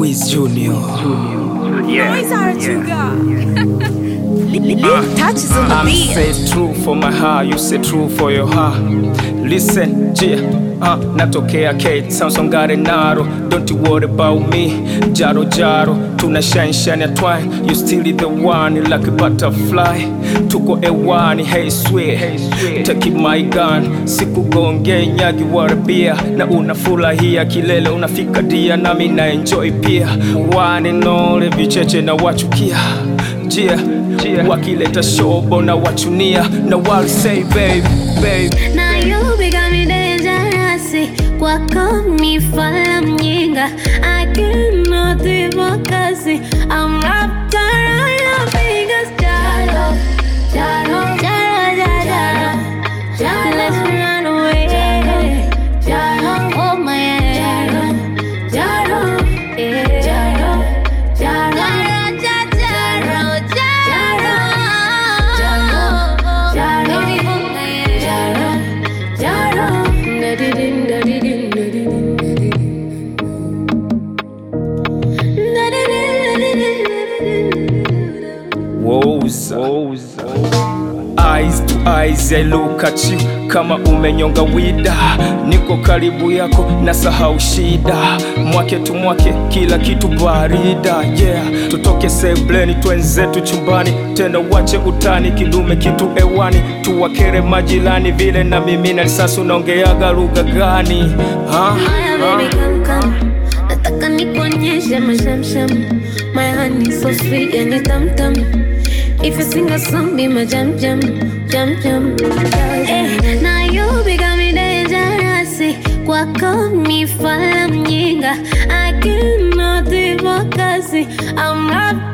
Wiz Junior. Noise Arachuga. Touches on the I'm beat. say true for my heart, you say true for your heart. Listen, yeah, uh, natokea Kate, Samson Garenaro. Don't you worry about me, Jaro Jaro. Tuna shine shine ya twine, you still the one like a butterfly. Tuko ewani, hey sweet, take my gun. Sikugonge nyagi waribia, na unafurahia kilele unafika dia, nami na enjoy pia. One and only vicheche na wachukia jia wakileta shobo na wachunia na wali say babe, babe. na you got me dangerous kwako mifala mjinga I cannot focus I'm wrapped around your fingers Jaro, Jaro, Jaro, Jaro, Jaro Let's run away Jaro, hold my hand Jaro, yeah Jaro, Jaro, Jaro, Jaro, Jaro, Jaro Baby, hold my hand Jaro, Jaro Da-di-din, da-di-din, da-di-din, da-di-din Da-di-din, da-di-din Woza. Eyes to eyes, I look at you kama umenyonga wida, niko karibu yako na sahau shida, mwake tu mwake kila kitu barida, yeah. Tutoke sebleni twenzetu chumbani, tena wache utani, kidume kitu ewani, tuwakere majirani vile na mimi na risasi, unaongeaga lugha gani ha? Haya baby come come Nataka nikuonyeshe mashamsham My honey so sweet yani tam tam If you sing a song be my jam jam Jam jam eh, Na you become me dangerous Kwako mifala mjinga I cannot focus I'm wrapped